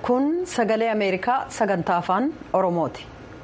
kun sagalee ameerikaa sagantaa afaan oromooti.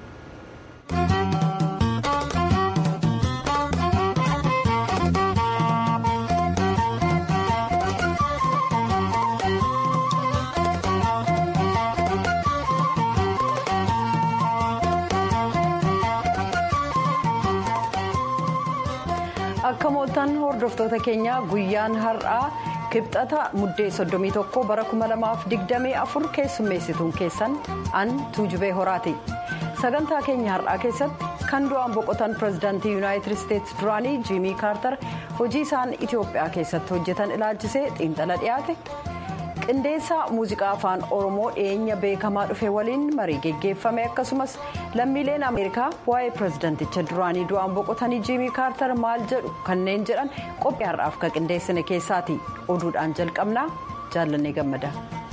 akka mooltan hordoftoota keenya guyyaan har'aa kibxata muddee 31 bara 2024 keessummeessituun keessan an tuujubee horaati sagantaa keenya har'aa keessatti kan du'aan boqotan pirezidaantii yuunaayitid isteetsi duraanii jiimii kaartar hojii isaan itiyoophiyaa keessatti hojjetan ilaalchisee xiinxala dhiyaate qindeessaa muuziqaa afaan oromoo dhiyeenya beekamaa dhufe waliin marii geggeeffame akkasumas lammiileen ameerikaa waa'ee pirezidaanticha duraanii du'aan boqotanii jiimii kaartar maal jedhu kanneen jedhan qophii har'aaf ka qindeessine keessaati oduudhaan jalqabnaa jaallannee gammada.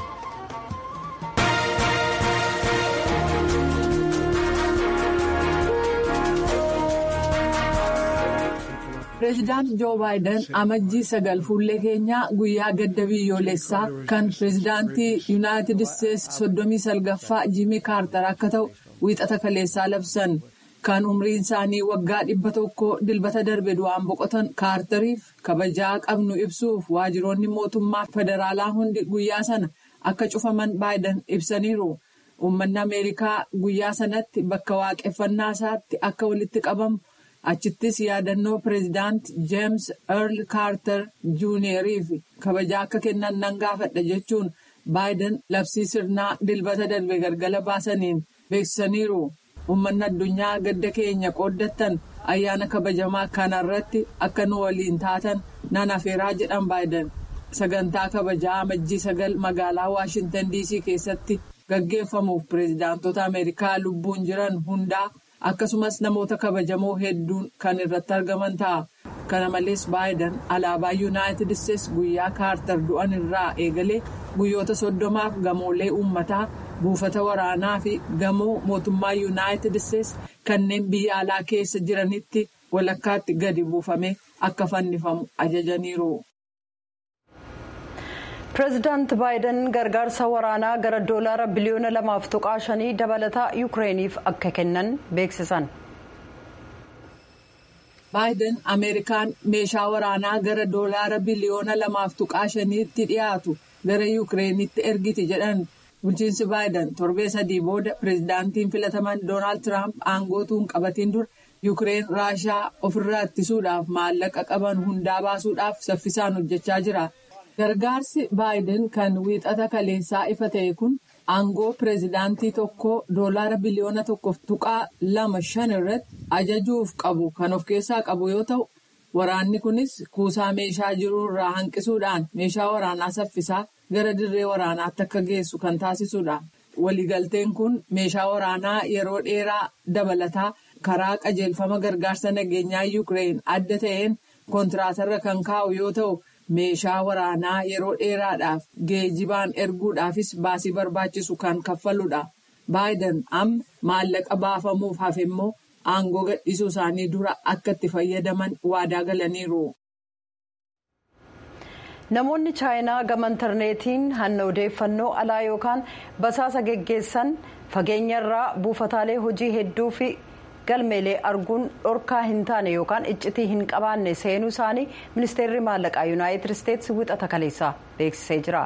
pireezidaant joo baayiden amajjii sagal fuullee keenyaa guyyaa gadda biyyoolessaa kan pireezidaantii yuunaayitid isteetsi soddomii salgaffaa jiimii kaartar akka ta'u wiixata kaleessaa labsan kan umriin isaanii waggaa dhibba tokko dilbata darbe du'aan boqotan kaartariif kabajaa qabnu ibsuuf waajiroonni mootummaa federaalaa hundi guyyaa sana akka cufaman baayiden ibsaniiru uummanni ameerikaa guyyaa sanatti bakka waaqeffannaa isaatti akka walitti qabamu. achittis yaadannoo pireezidaant jeems earl kaartar juuniyerii fi kabajaa akka kennan nan gaafadha jechuun baayiden labsii sirnaa dilbata darbe galgala baasaniin beeksisaniiru uummanni addunyaa gadda keenya qooddattan ayyaana kabajamaa kanarratti akka nu waliin taatan nan afeeraa jedhan baayiden sagantaa kabajaa amajjii sagal magaalaa waashintan diisii keessatti gaggeeffamuuf pireezidaantota ameerikaa lubbuun jiran hundaa. akkasumas namoota kabajamoo hedduun kan irratti argaman ta'a kana malees baayiden alaabaa yuunaayitid isteetsi guyyaa kaartar du'an irraa eegalee guyyoota soddomaaf gamoolee uummataa buufata waraanaa fi gamoo mootummaa yuunaayitid isteetsi kanneen biyya alaa keessa jiranitti walakkaatti gadi buufamee akka fannifamu ajajaniiru. pireezidaant baayiden gargaarsa waraanaa gara doolaara biliyoona lamaaf tuqaa shanii dabalataa yuukireeniif akka kennan beeksisan. baayiden ameerikaan meeshaa waraanaa gara doolaara biliyoona lamaaf tuqaa shaniitti dhiyaatu gara yuukireenitti ergiti jedhan bulchiinsi baayiden torbee sadii booda pireezidaantiin filataman doonaald tiraamp aangootuun qabatiin dura yuukireen raashaa ofirraa ittisuudhaaf maallaqa qaban hundaa baasuudhaaf saffisaan hojjechaa jira. gargaarsi baayiden kan wiixata kaleessaa ifa ta'e kun aangoo pireezidaantii tokkoo doolaara biliyoona tokkoof tuqaa lama shan irratti ajajuuf qabu kan of keessaa qabu yoo ta'u waraanni kunis kuusaa meeshaa jiru irraa hanqisuudhaan meeshaa waraanaa saffisaa gara dirree waraanaatti akka geessu kan taasisudha. waliigalteen kun meeshaa waraanaa yeroo dheeraa dabalataa karaa qajeelfama gargaarsa nageenyaa yuukireen adda ta'een kontiraatarra kan kaa'u yoo ta'u. meeshaa waraanaa yeroo dheeraadhaaf geejibaan erguudhaafis baasii barbaachisu kan kaffaludha. baayiden amma maallaqa baafamuuf hafe immoo aangoo gadhiisuu isaanii dura akka itti fayyadaman waadaa galaniiru. namoonni chaayinaa gama intarneetiin hanna odeeffannoo alaa yookaan basaasa geggeessan fageenyarraa buufataalee hojii hedduu fi. galmeelee arguun dhorkaa hin taane yookaan iccitii hin qabaanne seenuu isaanii ministeerri maallaqaa yuunaayitid isteetsi wixata kaleessaa beeksisee jira.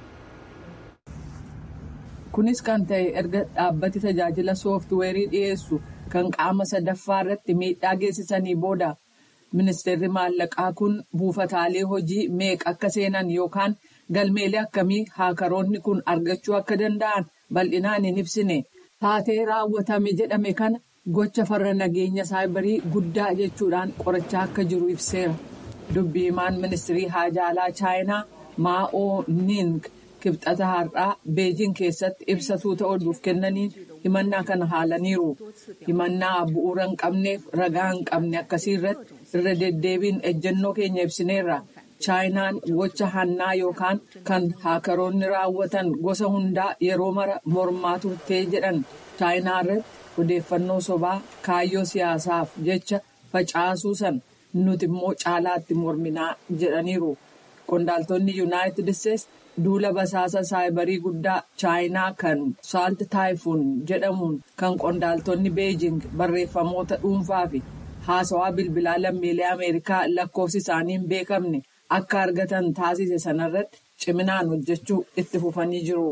kunis kan ta'e erga dhaabbati tajaajila sooftiweerii dhiyeessu kan qaama sadaffaa irratti miidhaa geessisanii booda ministeerri maallaqaa kun buufataalee hojii meeqa akka seenan yookaan galmeelee akkamii haakaroonni kun argachuu akka danda'an bal'inaan hin ibsine taatee raawwatame jedhame kana. gocha farra nageenya saayibarii guddaa jechuudhaan qorachaa akka jiru ibseera dubbii himaan ministirii haajaalaa chaayinaa maa'oo ning kibxata har'aa beejiin keessatti ibsatuu ta'uuf kennaniin himannaa kana haalaniiru himannaa bu'uura hin qabneef ragaa hin qabne akkasii irratti irra deddeebiin ejjennoo keenya ibsineerra chaayinaan gocha hannaa yookaan kan haakaroonni raawwatan gosa hundaa yeroo mara mormaa turtee jedhan chaayinaa irratti. odeeffannoo sobaa kaayyoo siyaasaaf jecha facaasuu san nuti immoo caalaatti morminaa jedhaniiru qondaaltonni yuunaayitid isteetsi duula basaasa saayibarii guddaa chaayinaa kan saalt taayifuun jedhamuun kan qondaaltonni beejing barreeffamoota dhuunfaa fi haasawaa bilbilaa lammiilee ameerikaa lakkoofsi isaanii hin beekamne akka argatan taasise sanarratti ciminaan hojjechuu itti fufanii jiru.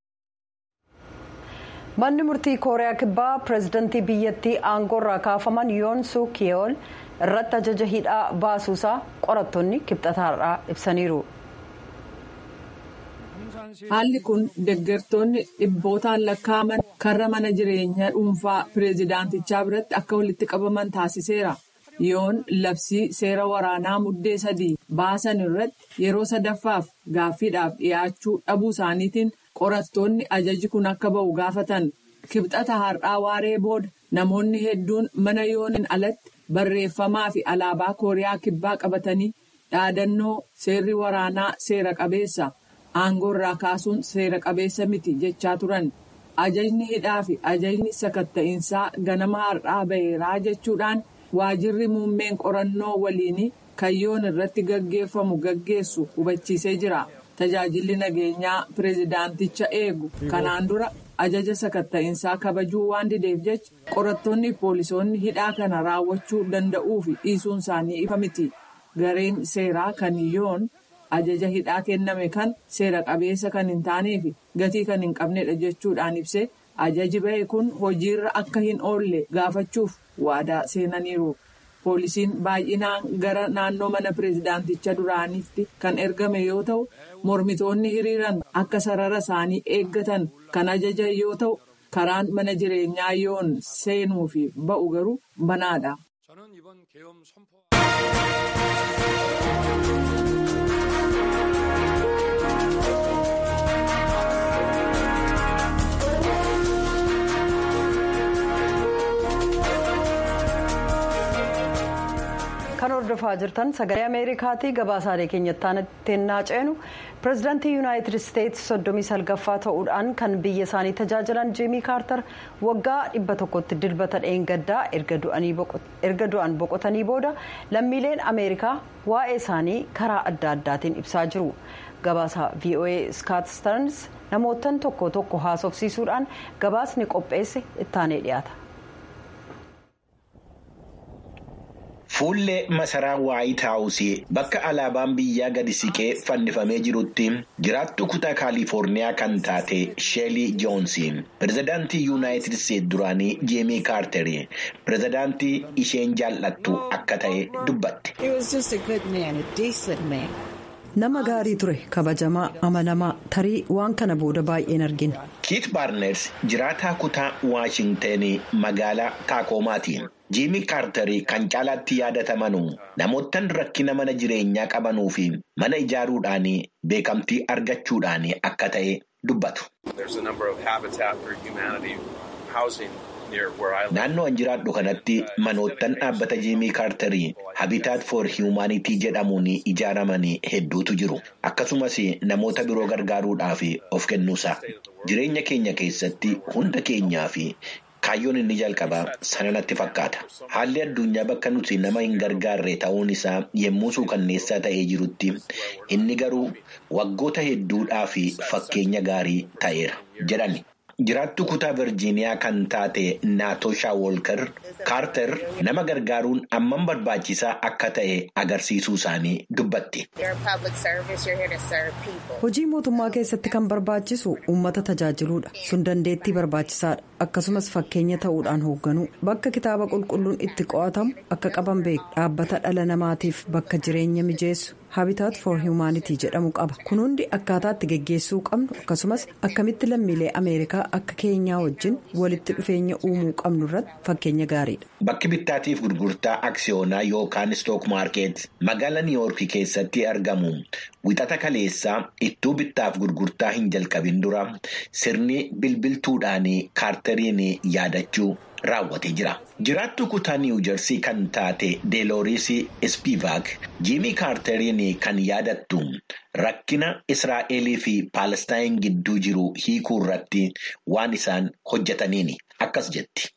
manni murtii kooriyaa kibbaa pireezidantii biyyattii aangoorraa kaafaman yoon suk yeol irratti ajaja hidhaa baasuusaa qorattoonni kibxataarraa ibsaniiru. haalli kun deeggartoonni dhibbootaan lakkaa'aman karra mana jireenyaa dhuunfaa pireezidaantichaa biratti akka walitti qabaman taasiseera. yoon labsii seera waraanaa muddee sadii baasan irratti yeroo sadaffaaf gaaffiidhaaf dhiyaachuu dhabuu isaaniitiin qorattoonni ajaji kun akka ba'u gaafatan kibxata har'aa waaree booda namoonni hedduun mana yooniin alatti barreeffamaa fi alaabaa kooriyaa kibbaa qabatanii dhaadannoo seerri waraanaa seera qabeessa aangoo irraa kaasuun seera qabeessa miti jechaa turan ajajni hidhaa fi ajajni sakatta'iinsaa ganama har'aa ba'eeraa jechuudhaan. waajirri muummeen qorannoo waliinii kan yoon irratti gaggeeffamu gaggeessu hubachiisee jira tajaajilli nageenyaa pireezidaanticha eegu kanaan dura ajaja sakatta'iinsaa kabajuu waan dideef jecha qorattoonni poolisoonni hidhaa kana raawwachuu danda'uu fi dhiisuun isaanii ifa miti gareen seeraa kan yoon ajaja hidhaa kenname kan seera qabeessa kan hin taanee fi gatii kan hin qabnedha jechuudhaan ibsee ajaji ba'e kun hojiirra akka hin oolle gaafachuuf waadaa seenaniiru. poolisiin baay'inaan gara naannoo mana pireezidaanticha duraaniitti kan ergame yoo ta'u mormitoonni hiriiran akka sarara isaanii eeggatan kan ajajan yoo ta'u karaan mana jireenyaa yoon seenuu fi ba'u garuu banaadha. kan hordofaa jirtan sagalee ameerikaatii gabaasaalee keenyatti naa ceenu pireezidaantii yuunaayitid isteetsi soddomii salgaffaa ta'uudhaan kan biyya isaanii tajaajilan jiimii kaartar waggaa dhibba tokkotti dilbata dheengaddaa erga du'an boqotanii booda lammiileen ameerikaa waa'ee isaanii karaa adda addaatiin ibsaa jiru gabaasa voa skaat starns namootan tokko tokko haasofsiisuudhaan gabaasni qopheesse ittaanee dhiyaata. Fuullee masaraa waayit haawusii bakka alaabaan biyyaa gadi siqee fannifamee jirutti jiraattu kutaa kaalifoorniyaa kan taate sheelii joonsiin pirezidaantii yuunaayitid isteetsi duraanii jeemii kaartarii pirezidaantii isheen jaallattu akka ta'e dubbatte. nama gaarii ture kabajamaa amanamaa tarii waan kana booda baay'een argine. kiit baarners jiraataa kutaa waashingtenii magaalaa taakoomaati. jiimii kaartarii kan caalaatti yaadatamanu namootaan rakkina mana jireenyaa qabanuu fi mana ijaaruudhaan beekamtii argachuudhaan akka ta'e dubbatu. Naannoo an jiraadhu kanatti manoottan dhaabbata jiimii kaartarii habitaat for hiwumaanitii jedhamuun ijaaraman hedduutu jiru. Akkasumas namoota biroo gargaaruudhaaf of kennuusa. Jireenya keenya keessatti hunda keenyaa fi kaayyoon inni jalqabaa sana natti fakkaata. Haalli addunyaa bakka nuti nama hin gargaarre ta'uun isaa yemmuu suukanneessaa ta'ee jirutti inni garuu waggoota hedduudhaaf fakkeenya gaarii ta'eera jedhani. Jiraattu kutaa Virjiiniyaa kan taate Naatoshaa Wolkar Kaarter nama gargaaruun ammam barbaachisaa akka ta'e agarsiisuu isaanii dubbatti. Hojii mootummaa keessatti kan barbaachisu uummata tajaajiluudha. Sun dandeettii barbaachisaadha. Akkasumas fakkeenya ta'uudhaan hoogganuu bakka kitaaba qulqulluun itti qo'atamu akka qaban beeku dhaabbata dhala namaatiif bakka jireenya mijeessu. Habitaat for Humanity jedhamu qaba. Kun hundi akkaataa itti geggeessuu qabnu akkasumas akkamitti lammiilee Ameerikaa akka keenyaa wajjin walitti dhufeenya uumuu qabnu irratti fakkeenya gaariidha. Bakki bittaatiif gurgurtaa aksiyoonaa yookaan stook maarkeet magaalaa niiwoorkii keessatti argamu wixata kaleessaa ittuu bittaaf gurgurtaa hin jalqabin dura sirni bilbiltuudhaan kaartariin yaadachuu raawwatee jira. Jiraattu kutaa niiwujersii kan taate deelooris ispivaak jiimii kaartariin kan yaadattu rakkina israa'elii fi paalestaayin gidduu jiru hiikuu irratti waan isaan hojjetaniini. akkas jetti.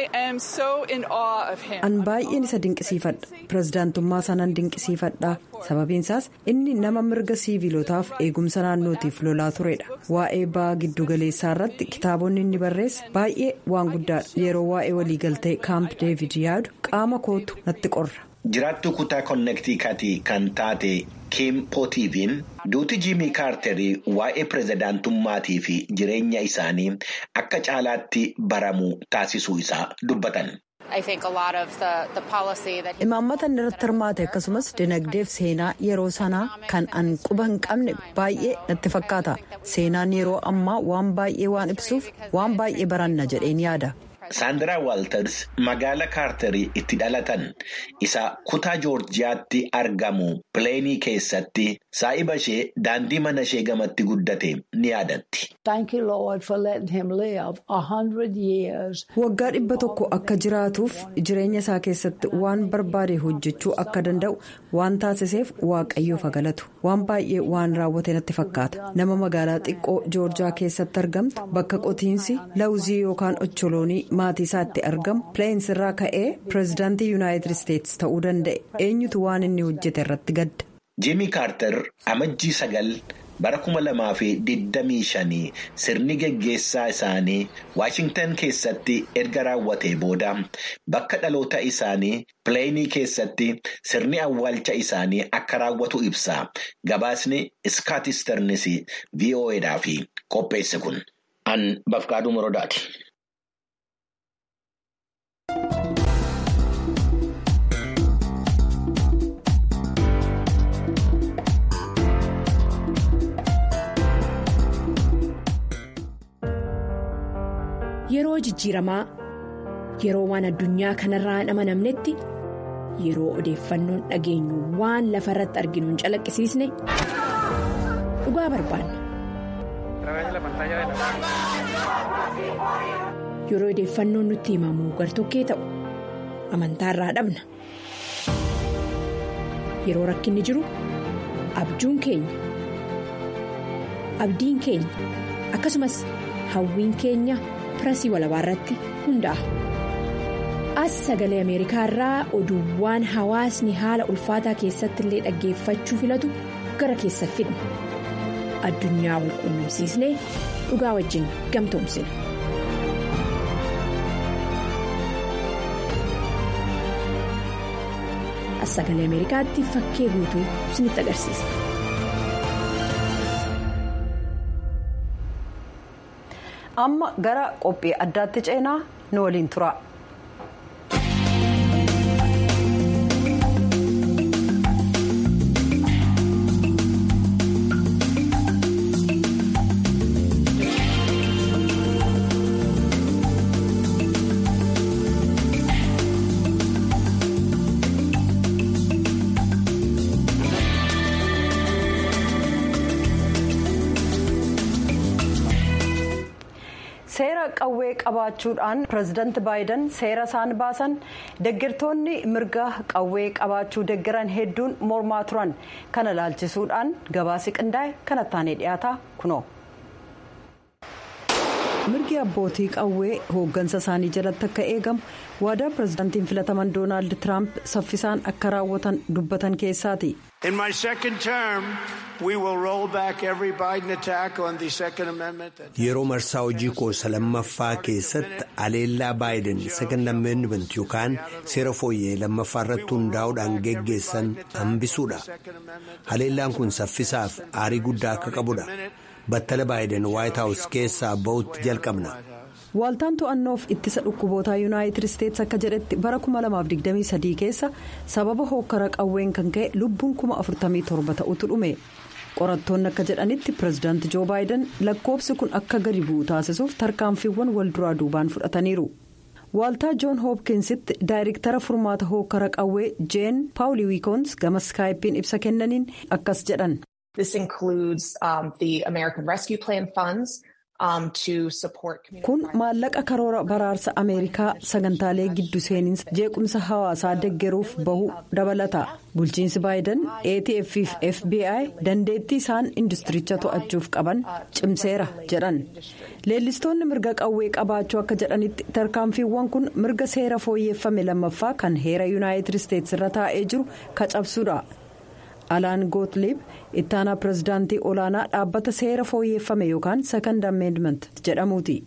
An baay'een isa dinqisiifadha. Pireezidaantummaa sanaan dinqisiifadha. Sababiinsaas inni nama mirga siivilootaaf eegumsa naannootiif lolaa turedha. Waa'ee ba'aa giddugaleessaa irratti kitaabonni inni barreesse baay'ee waan guddaadha. Yeroo waa'ee waliigaltee kaamp deevid yaadu qaama kootu natti qorra. Jiraattuu kutaa konnektikatii kan taate Kim Pootiiviin duuti Jiimii Kaartarii waa'ee pireezidaantummaatii fi jireenya isaanii akka caalaatti baramuu taasisuu isaa dubbatan. Imaammata inni irratti hirmaate akkasumas dinagdeef seenaa yeroo sanaa kan an quba hin qabne baay'ee natti fakkaata. Seenaan yeroo ammaa waan baay'ee waan ibsuuf waan baay'ee baranna jedheen yaada. Saandaraa Waalters magaala kaartarii itti dhalatan isa kutaa joorjiyaatti argamu pileenii keessatti saa'iba ishee daandii mana ishee gamatti guddate ni yaadatti. Waggaa dhibba tokko akka jiraatuuf jireenya isaa keessatti waan barbaade hojjechuu akka danda'u waan taasiseef waaqayyoof galatu waan baay'ee waan raawwate natti fakkaata nama magaalaa xiqqoo joorjiyaa keessatti argamtu bakka qotiinsi lawuzii yookaan ocholoonii. maatii isaa itti argamu pileensi irraa ka'ee pireezidaantii yuunaayitid isteetsi ta'uu danda'e eenyutu waan inni hojjete irratti gadda. jiimii kaartar amajjii sagal bara kuma lamaa fi digdamii shanii sirni geggeessaa isaanii waashingtan keessatti erga raawwatee booda bakka dhaloota isaanii pileenii keessatti sirni awwaalcha isaanii akka raawwatu ibsa gabaasni iskaatisternis vo'edhaaf qopheesse kun an bafqaaduu morodaati. Yeroo jijjiiramaa yeroo waan addunyaa kanarraa hin amanamnetti yeroo odeeffannoon dhageenyu waan lafa irratti arginu hin calaqqisiisne dhugaa barbaanna. Yeroo odeeffannoon nutti himamu gartokkee ta'u amantaarraa dhabna. Yeroo rakkinni jiru abjuun keenya abdiin keenya akkasumas hawwiin keenya. pirasii walabaa irratti hundaa'a. As sagalee Ameerikaa irraa oduuwwan hawaasni haala ulfaataa keessatti illee dhaggeeffachuu filatu gara keessa fidna. Addunyaa wal quunnamsiisnee dhugaa wajjin gamtoomsina. As sagalee Ameerikaatti fakkee guutuu isinitti agarsiisa. amma gara qophii addaatti ceenaa nu waliin tura. seera qawwee qabaachuudhaan pireezidaanti baayiden seera isaan baasan deeggartoonni mirga qawwee qabaachuu deeggaran hedduun mormaa turan kana ilaalchisuudhaan gabaasi qindaa'e kanattaanee dhiyaata kunoo. mirgi abbootii qawwee hooggansa isaanii jalatti akka eegamu waadaa pireezidaantiin filataman doonaald tiraamp saffisaan akka raawwatan dubbatan keessaati. In my second term, we will roll back every Biden attack on the Second Amendment. Yeroo marsaa hojii koosa lammaffaa keessatti aleellaa baayiden second amendment yookaan seera fooyyee lammaffaa irratti hundaa'uudhaan geggeessan hambisuudha. Aleellaan kun saffisaaf aarii guddaa akka qabudha. Battala baayiden White House keessaa ba'utti jalqabna. Waaltaan to'annoof ittisa dhukkubootaa yuunaayitid isteetsi akka jedhetti bara 2023 keessa sababa hookkara qawween kan ka'e lubbuun 47 ta'utu dhume. qorattoonni akka jedhanitti pireezidaanti joo baayiden lakkoofsi kun akka gadi bu'u taasisuuf tarkaanfiiwwan wal duraa duubaan fudhataniiru. Waaltaa joon hoopkinsitti daayirektara furmaata hookkara qawwee jeen paawulii wiikoons gama skaayipiin ibsa kennaniin akkas jedhan. This includes um, the American Rescue Plan funds. kun maallaqa karoora baraarsa ameerikaa sagantaalee giddu seeninsa jeequmsa hawaasaa deggeruuf bahu dabalata bulchiinsi baayiden atf fi fbi dandeettii isaan industiricha to'achuuf qaban cimseera jedhan leellistoonni mirga qawwee qabaachuu akka jedhanitti tarkaanfiiwwan kun mirga seera fooyyeffame lammaffaa kan heera yuunaayitid isteetsi irra taa'ee jiru ka cabsuudha. alaan gootliib ittaanaa pirezidaantii olaanaa dhaabbata seera fooyyeffame yookaan second amendment jedhamuuti.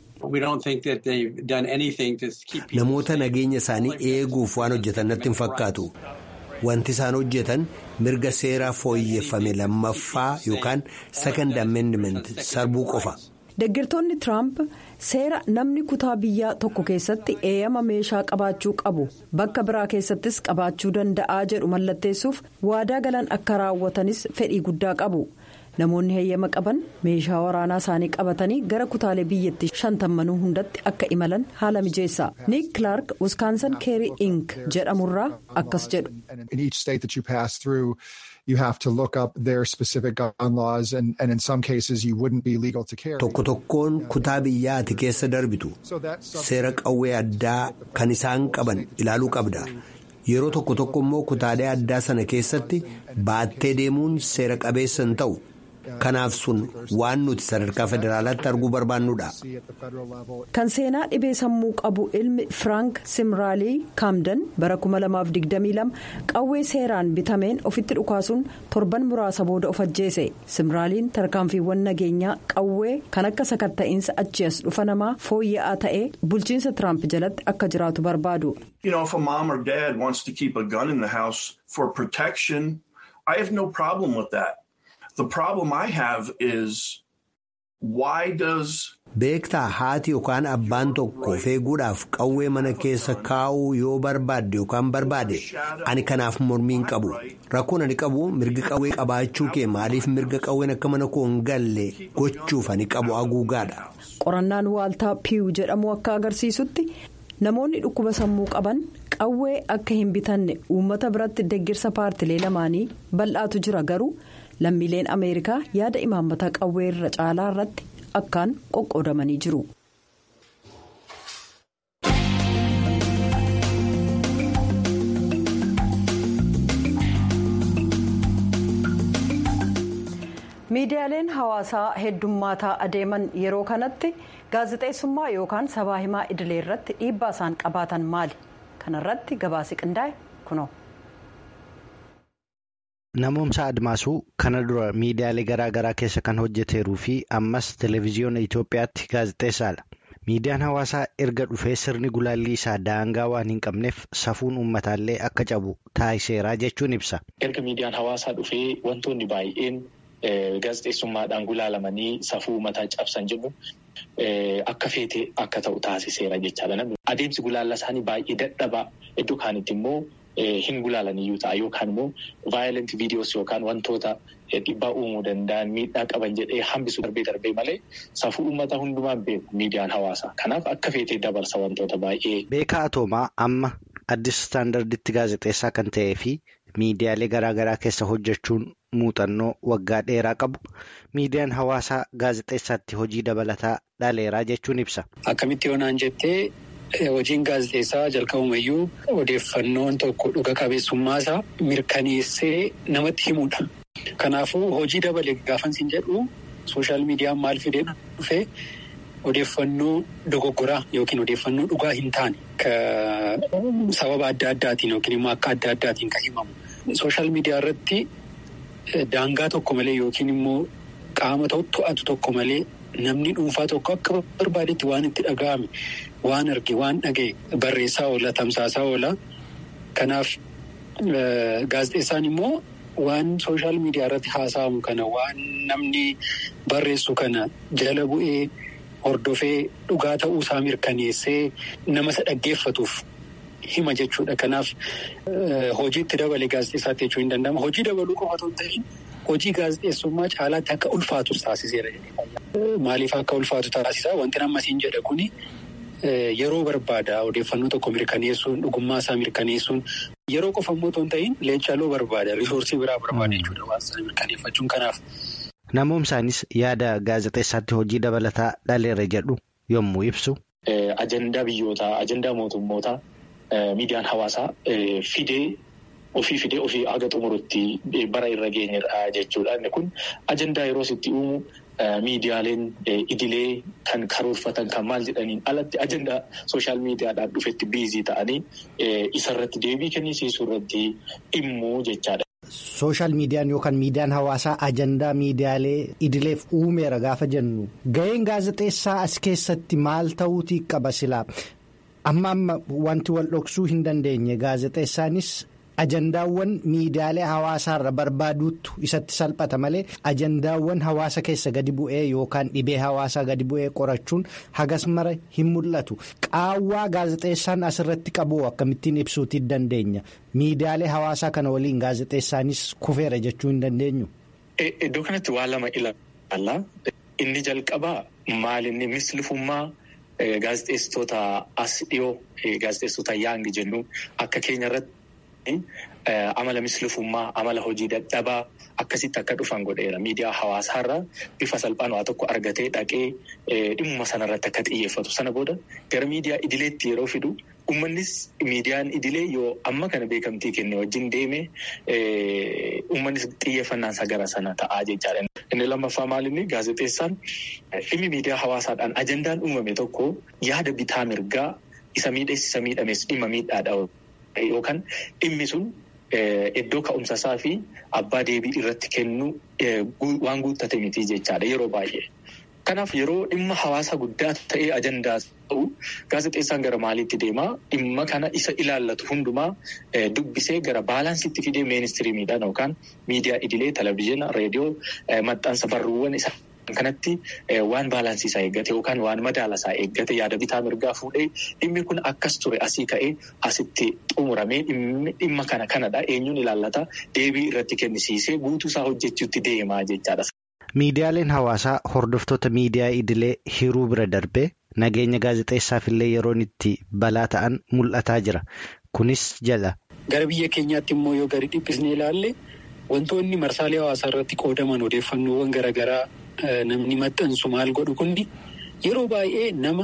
namoota nageenya isaanii eeguuf waan hojjetan natti hin fakkaatu wanti isaan hojjetan mirga seera fooyyeffame lammaffaa yookaan second amendment sarbuu qofa. deggirtoonni tiraamp seera namni kutaa biyyaa tokko keessatti eeyyama meeshaa qabaachuu qabu bakka biraa keessattis qabaachuu danda'aa jedhu mallatteessuuf waadaa galan akka raawwatanis fedhii guddaa qabu namoonni heeyyama qaban meeshaa waraanaa isaanii qabatanii gara kutaalee biyyattii shantammanuu hundatti akka imalan haala mijeessa niik kilaark wiskaansan keerii ink jedhamurraa akkas jedhu. Tokko tokkoon kutaa biyyaa ati keessa darbitu seera qawwee addaa kan isaan qaban ilaaluu qabda. Yeroo tokko tokko immoo kutaalee addaa sana keessatti baattee deemuun seera qabeessa hin ta'u. Kanaaf sun waan nuti sadarkaa federaalaatti arguu barbaannudha. Kan seenaa dhibee sammuu qabu ilmi Firaank Simraalii Kaamdan bara 2022 qawwee seeraan bitameen ofitti dhukaasuun torban muraasa booda of ajjeese. Simraaliin tarkaanfiiwwan nageenyaa qawwee kan akka sakatta'iinsa achi as dhufa namaa fooyya'aa ta'ee bulchiinsa Tiraamp jalatti akka jiraatu barbaadu. Beektaa haati yookaan abbaan tokko feeguudhaaf qawwee mana keessa kaa'uu yoo barbaadde yookaan barbaade ani kanaaf mormiin qabu rakkoon ani qabu mirga qawwee qabaachuu kee maaliif mirga qawween akka mana koo hin galle gochuuf ani qabu haguugaadha. Qorannaan waaltaa piiw jedhamu akka agarsiisutti namoonni dhukkuba sammuu qaban qawwee akka hin bitanne uummata biratti deggirsa paartilee lamaanii bal'aatu jira garuu. lammiileen ameerikaa yaada imaammata qawwee irra caalaa irratti akkaan qoqqoodamanii jiru. miidiyaaleen hawaasaa heddummaataa adeeman yeroo kanatti gaazexeessummaa yookaan sabaa himaa idilee irratti dhiibbaa isaan qabaatan maali kanarratti gabaasi qindaa'e kunoo. Namoomsa Admaasuu kana dura miidiyaalee garaa garaa keessa kan hojjeteeruu fi ammas televezyiyoona Itoophiyaatti gaazexeessaadha. Miidiyaan hawaasaa erga dhufee sirni gulaallii isaa daangaa waan hin qabneef safuun uummataallee akka cabu taasiseera jechuun ibsa. Erga miidiyaan hawaasaa dhufee wantoonni baay'een gaazexeessummaadhaan gulaalamanii safuu uummataa cabsan jedhu akka feetee akka ta'u taasiseera jechaadha. Adeemsi gulaallaa isaanii baay'ee dadhabaa iddoo kaanitti immoo. Hin gulaalaniyyuu ta'a yookaan immoo vaayilent viidiyoos yookaan wantoota dhiibbaa uumuu danda'an miidhaa qaban jedhee hambisuu darbee darbee malee safuu uummata hundumaan beeku miidiyaan hawaasaa. Kanaaf akka feetee dabarsa wantoota baay'ee. Beekaa Atoomaa amma addis istaandarditti gaazexeessaa kan ta'ee fi miidiyaalee garaa garaa keessa hojjechuun muuxannoo waggaa dheeraa qabu miidiyaan hawaasaa gaazexeessaatti hojii dabalataa dhaleeraa jechuun ibsa. Akkamitti yoonaan jettee. Hojiin gaazexeessaa jalqabumayyuu odeeffannoon tokko dhuga qabeessummaasaa mirkaneessee namatti himudha. Kanaafuu hojii dabale gaafansiin jedhu sooshaal miidiyaan maal fidee dhufee odeeffannoo dogoggoraa yookiin odeeffannoo dhugaa hin taane sababa adda addaatiin yookiin immoo akka adda addaatiin kan himamu. Sooshaal miidiyaa irratti daangaa tokko malee yookiin immoo qaama to'atu tokko malee namni dhuunfaa tokko akka barbaadetti waan itti dhaga'ame. Waan arge waan dhaga'e barreessaa oola tamsaasaa oola. Kanaaf gaazexeessaan immoo waan sooshaal miidiyaa irratti haasa'amu kana waan namni barreessu kana jala bu'ee hordofee dhugaa ta'uu isaa mirkaneessee nama isa dhaggeeffatuuf hima jechuudha. Kanaaf hojiitti dabale gaazexeessaatti jechuu hin danda'amu. Hojii dabaluu qofa otoo hin ta'in hojii gaazexeessummaa caalaatti akka ulfaatu taasiseera. Maaliif akka ulfaatu taasisaa wanti nama siin jedha kuni. Yeroo barbaada odeeffannoo tokko mirkaneessuun dhugummaa isaa mirkaneessuun yeroo qofa immoo otoo hin ta'in leencaaloo barbaada risoorsii biraa barbaada jechuudha waan sana mirkaneeffachuun kanaaf Namoomsaanis yaada gaazexeessaatti hojii dabalataa dhaleera jedhu yommuu ibsu. Ajandaa biyyootaa, ajandaa mootummootaa miidiyaan hawaasaa fidee ofii fidee ofii haga xumurutti bara irra geenyedha jechuudha. Inni kun ajandaa yeroo itti uumu miidiyaaleen idilee kan karoorfatan kan maal jedhaniin alatti ajandaa sooshaal miidiyaadhaan dhufetti biizii ta'anii isarratti deebii kennisiisuu irratti dhimmu jechaadha. Sooshaal miidiyaan yookaan miidiyaan hawaasaa ajandaa miidiyaalee idileef uumeera gaafa jennu ga'een gaazexeessaa as keessatti maal ta'uutii qaba silaa amma amma wanti wal dhoksuu hin dandeenye gaazexeessaanis ajandaawwan miidiyaalee hawaasaarra barbaaduutu isatti salphata malee ajandaawwan hawaasa keessa gadi bu'ee yookaan dhibee hawaasaa gadi bu'ee qorachuun hagas mara hin mul'atu qaawwaa gaazexeessaan asirratti qabu akkamittiin ibsuutii dandeenya miidiyaalee hawaasaa kana waliin gaazexeessaanis kufeera jechuu hin dandeenyu. Iddoo kanatti waa lama ilaalla. Inni jalqabaa maalinni mislifummaa gaazexeessitoota as dhiyoo gaazexeessitoota yaangi jennu akka keenya irratti. Amala mislifummaa amala hojii dadhabaa akkasitti akka dhufan godheera miidiyaa hawaasaarraa bifa salphaan waa tokko argatee dhaqee dhimma sanarratti akka xiyyeeffatu sana booda gara miidiyaa idileetti yeroo fidu uummannis miidiyaan idilee yoo amma kana beekamtii kenne wajjin deeme uummannis xiyyeeffannaansa gara sana ta'aa jechaadha. Inni lammaffaa maalinni gaazexeessaan dhimmi miidiyaa hawaasaadhaan ajandaan uumame tokko yaada bitaa mirgaa isa miidhees isa miidhames dhimma miidhaadha. Yookaan dhimmi sun iddoo ka'umsasaa fi abbaa deebii irratti kennu waan guuttate miti jechaadha yeroo baay'ee. Kanaaf yeroo dhimma hawaasa guddaa ta'ee ajandaa ta'u gaazexeessaan gara maaliitti deemaa dhimma kana isa ilaallatu hundumaa dubbisee gara baalaansiitti fidee ministiriimiidhaan yookaan miidiyaa idilee televizyiina reediyoo maxxansa barruuwwan isa. kanatti waan baalaansiisaa eeggate yookaan waan madaalasaa eeggate yaada bitaa mirgaa fuudhee dhimmi kun akkas ture asii ka'ee asitti xumuramee dhimma kana kanadha eenyuun ilaallata deebii irratti kennisiisee guutuusaa hojjechuutti deemaa jechaadha. Miidiyaaleen hawaasaa hordoftoota miidiyaa idilee hiruu bira darbee nageenya gaazexeessaaf illee yeroon itti balaa ta'an mul'ataa jira. Kunis jala. Gara biyya keenyaatti immoo yoo gadi dhiphisnee ilaalle wantoonni marsaalee hawaasaa irratti qoodaman odeeffannoowwan garaagaraa. Namni maxxansu maal godhu kundi yeroo baay'ee nama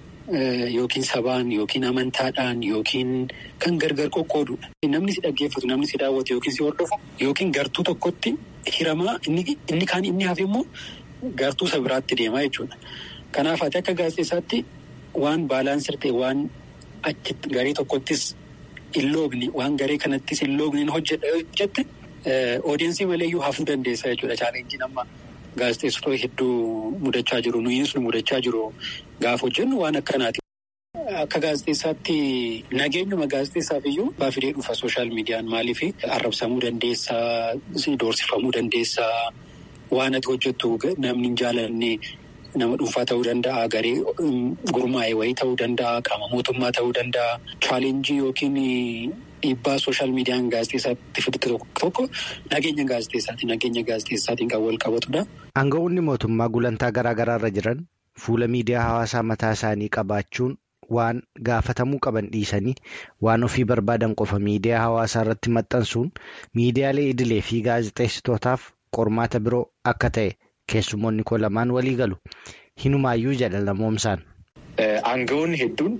yookiin sabaan yookiin amantaadhaan yookiin kan gargar qoqqoodudha. Namni si dhaggeeffatu namni si daawwatu yookiin si hordofu yookiin gartuu tokkotti hiramaa inni kaan inni hafe immoo gartuu isa biraatti deemaa jechuudha. Kanaaf ati akka gaazexeessaatti waan baalaansii ta'e waan achitti garee tokkottis hin loogne waan garee kanattis hin loogne hojjedha jette odeensii maleeyyuu hafuu dandeessa jechuudha chaalenjiin amma. Gaazexeessitoota hedduu mudachaa jiru nuyi sun mudachaa jiru gaafa hojjennu waan akkanaati. Akka gaazexeessaatti nageenyuma gaazexeessaaf iyyuu baafidee dhufa sooshaal miidiyaan maaliif arrabsamuu dandeessaa doorsifamuu dandeessaa waan ati hojjettu namni hin jaalanne nama dhuunfaa ta'uu danda'a garee gurmaa'e wayii ta'uu danda'a qaama mootummaa ta'uu danda'a chaalenjii yookiin. Dhiibbaa sooshaal miidiyaan gaazexeessaatti fidate tokko nageenya gaazexeessaati. Nageenya gaazexeessaatiin kan wal qabatudha. Aangawoonni mootummaa gulantaa garaa garaarra jiran fuula miidiyaa hawaasaa mataa isaanii qabaachuun waan gaafatamuu qaban dhiisanii waan ofii barbaadan qofa miidiyaa hawaasaa irratti maxxansuun miidiyaalee idilee fi gaazexeessitootaaf qormaata biroo akka ta'e keessumoonni koo lamaan walii galu. Hinumaayyuu jedha lamoomsaan. Aangawoonni hedduun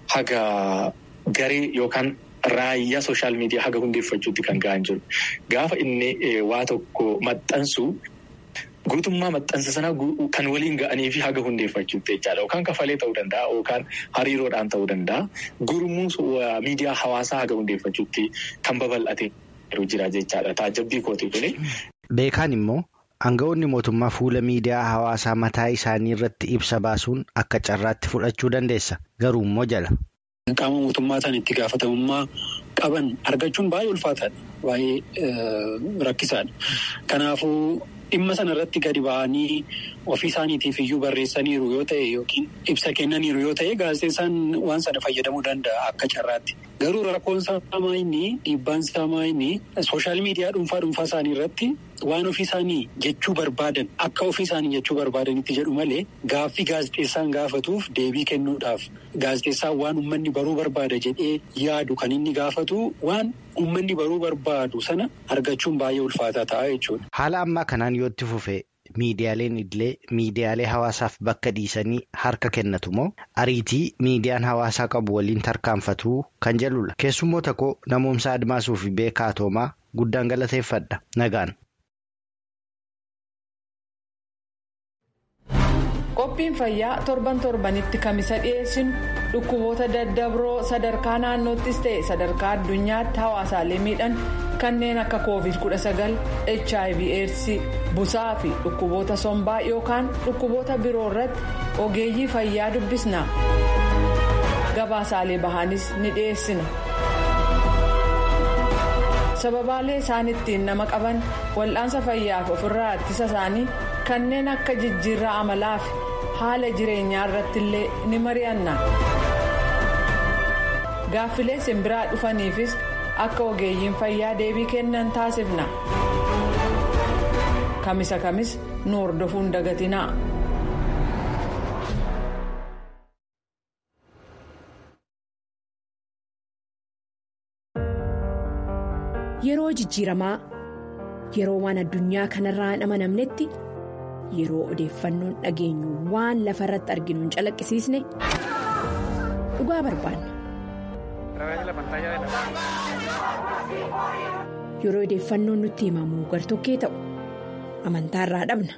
haga garee yookaan. Raayyaa sooshaal miidiyaa haga hundeeffachuutti kan ga'an jiru. Gaafa inni waa tokko maxxansu guutummaa maxxansa sanaa kan waliin ga'anii fi haga hundeeffachuutti jechaadha. Yookaan kafalee ta'uu danda'a yookaan hariiroodhaan ta'uu danda'a. Gurmuu miidiyaa hawaasaa haga hundeeffachuutti kan babal'ate jira jechaadha. Taajabbii kooti kuni. Beekaan immoo aangawoonni mootummaa fuula miidiyaa hawaasaa mataa isaanii irratti ibsa baasuun akka carraatti fudhachuu dandeessa. Garuu immoo jala. Qaama mootummaa isaan itti gaafatamummaa qaban argachuun baay'ee ulfaataadha. Baay'ee rakkisaadha. Kanaafuu dhimma sana irratti gadi ba'anii ofii isaaniitiif iyyuu barreessaniiru yoo ta'e yookiin ibsa kennaniiru yoo ta'e gaazexeessaan waan sana fayyadamuu danda'a akka carraatti. Garuu rakkoon isaa inni dhiibbaan isaa inni sooshaal miidiyaa dhuunfaa dhuunfaa isaanii irratti waan ofii isaanii jechuu barbaadan akka ofii isaanii jechuu barbaadanitti jedhu malee gaaffii gaazexeessaan gaafatuuf deebii kennuudhaaf gaazexeessaan waan uummanni baruu barbaada jedhee yaadu kan inni gaafatu waan uummanni baruu barbaadu sana argachuun baay'ee ulfaataa ta'a jechuudha. Haala ammaa kanaan yoo itti fufee miidiyaaleen illee miidiyaalee hawaasaaf bakka dhiisanii harka kennatu moo ariitii miidiyaan hawaasaa qabu waliin tarkaanfatu kan jedhudha. Keessummoota koo namoomsa Admaasuu fi Beekaa Toomaa guddaan galateeffadha. Nagaan. Qophiin fayyaa torban torbanitti kamisa dhiyeessinu dhukkuboota daddabroo sadarkaa naannoottis ta'e sadarkaa addunyaatti hawaasaalee miidhan kanneen akka covid 19 hiv aids busaa fi dhukkuboota sombaa yookaan dhukkuboota biroo irratti ogeeyyii fayyaa dubbisna gabaasaalee bahaanis ni dhiyeessina. sababaalee isaan ittiin nama qaban wal'aansa fayyaaf ofirraa ittisa isaanii kanneen akka jijjiirraa amalaa fi haala jireenyaa irratti illee ni mari'anna. gaaffilee simbiraa dhufaniifis akka ogeeyyiin fayyaa deebii kennan taasifna. kamisa kamis nu hordofuun dagatinaa. Yeroo jijjiiramaa yeroo waan addunyaa kanarraa hin amanamnetti yeroo odeeffannoon dhageenyu waan lafa irratti arginu hin calaqqisiisne dhugaa barbaanna. Yeroo odeeffannoon nutti himamu gartokkee ta'u amantaarraa dhabna.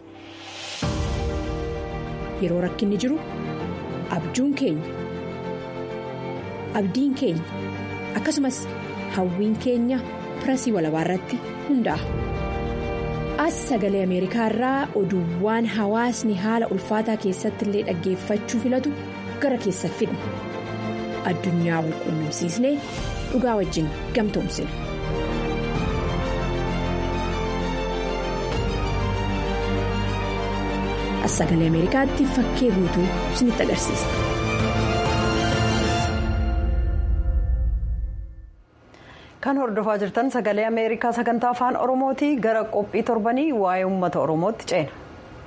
Yeroo rakkinni jiru abjuun keenya abdiin keenya akkasumas hawwiin keenya. pirasii walabaa irratti hundaa'a. As sagalee Ameerikaa irraa oduuwwan hawaasni haala ulfaataa keessatti illee dhaggeeffachuu filatu gara keessa fidna. Addunyaa wal quunnamsiisnee dhugaa wajjin gamtoomsina. As sagalee Ameerikaatti fakkee guutuu isinitti agarsiisa. kan hordofaa jirtan sagalee ameerikaa sagantaa afaan oromooti gara qophii torbanii waa'ee uummata oromootti ceena.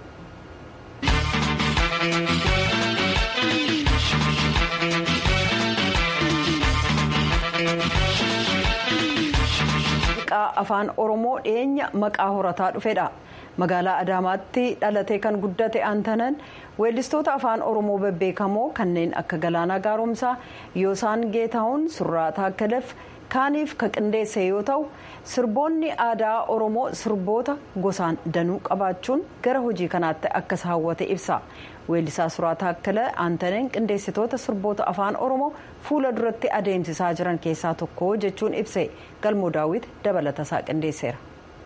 Maqaa afaan oromoo dhiyeenya maqaa horataa dhufedha. magaalaa adaamaatti dhalatee kan guddate aantanan weellistoota afaan oromoo bebbeekamoo kanneen akka galaanaa gaaromsaa yoosaan geetahuun surraa taakkaleef kaaniif ka qindeesse yoo ta'u sirboonni aadaa oromoo sirboota gosaan danuu qabaachuun gara hojii kanaatti akkas hawwate ibsa weellisaa suraa taakkala aantaneen qindeessitoota sirboota afaan oromoo fuula duratti adeemsisaa jiran keessaa tokko jechuun ibse galmoo daawwit dabalatasaa qindeesseera.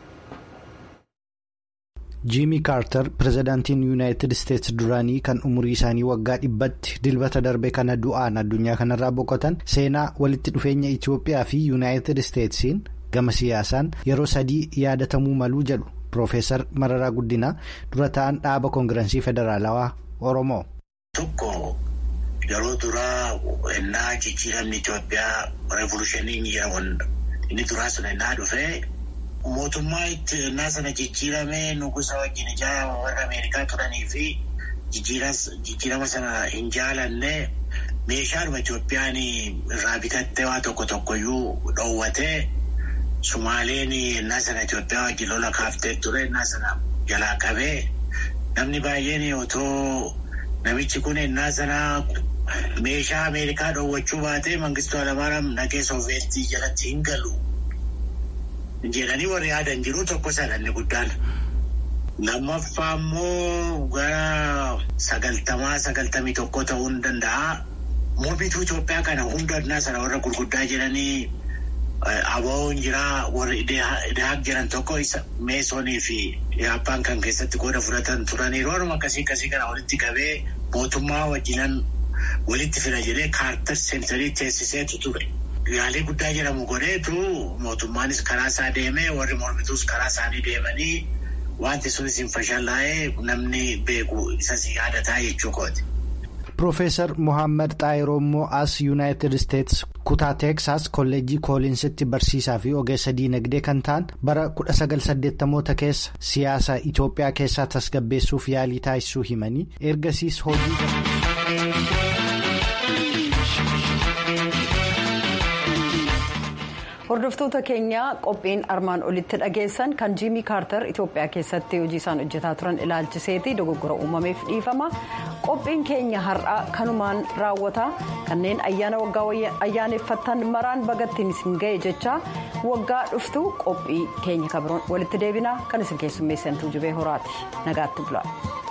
jiimii kaartar pirezidaantiin yuunaayitid isteetsi duraanii kan umurii isaanii waggaa dhibbatti dilbata darbe kana du'aan addunyaa kanarraa boqotan seenaa walitti dhufeenya itiyoophiyaa fi yuunaayitid isteetsiin gama siyaasaan yeroo sadii yaadatamuu maluu jedhu piroofeesar mararaa guddinaa dura ta'an dhaaba koongirensii federaalawaa oromoo. tokko yeroo duraa ennaa jijjiiramni itiyoophiyaa reevolushiniin jedhamuun inni duraa sun ennaa dhufee. mootummaa itti ennaa sana jijjiiramee nugusa wajjin ijaa warra ameerikaa turanii fi jijjiirama sana hin jaalanne meeshaadhuma Itoophiyaan irraa bitattee waa tokko tokkoyyuu dhoowwatee Sumaaleen ennaa sana Itoophiyaa wajjin lola kaaftee ture ennaa sana jalaa qabee namni baay'een otoo namichi kun ennaa sana meeshaa ameerikaa dhoowwachuu baatee mangistuu Haayilamaariyaam nagee sooveetii jalatti hin galu. jedhanii warri yaadan jiru tokko sadanni guddaan. Lammaffaa immoo gara sagaltamaa sagaltamii tokko ta'uu ni danda'a. Mormituu Itoophiyaa kana hunda addunyaa sana warra gurguddaa jedhanii aboo'n jiraa warri idahaaq jiran tokko isa meesonii fi yaappaan kan keessatti qooda fudhatan turanii rooruma akkasii akkasii kana walitti qabee mootummaa wajjinan walitti fida jedhee kaartar seentarii teessiseetu ture. Yaalii guddaa jedhamu godheetu mootummaanis karaa isaa deemee warri mormituus karaa isaanii deemanii wanti sunis hin fashallaa'ee namni beeku isas yaadataa jechuu kooti. Piroofeesar Mohaammed Xaayiroo immoo as Yuunaayitid Isteets kutaa Teeksaas kolleejjii kooliinsitti barsiisaa fi ogeessa diinagdee kan ta'an bara 1980moota keessa siyaasa Itoophiyaa keessaa tasgabbeessuuf yaalii taasisuu himanii ergasiis hojii. hordoftoota keenya qophiin armaan olitti dhageessan kan jiimii kaartar itiyoophiyaa keessatti hojii isaan hojjetaa turan ilaalchiseeti dogoggora uumameef dhiifama qophiin keenya har'aa kanumaan raawwata kanneen ayyaana waggaa ayyaaneffattan maraan bagattiin isin ga'e jecha waggaa dhuftu qophii keenya kabiroon walitti deebinaa kan isin keessummeessantu jubee horaati nagaatti bula.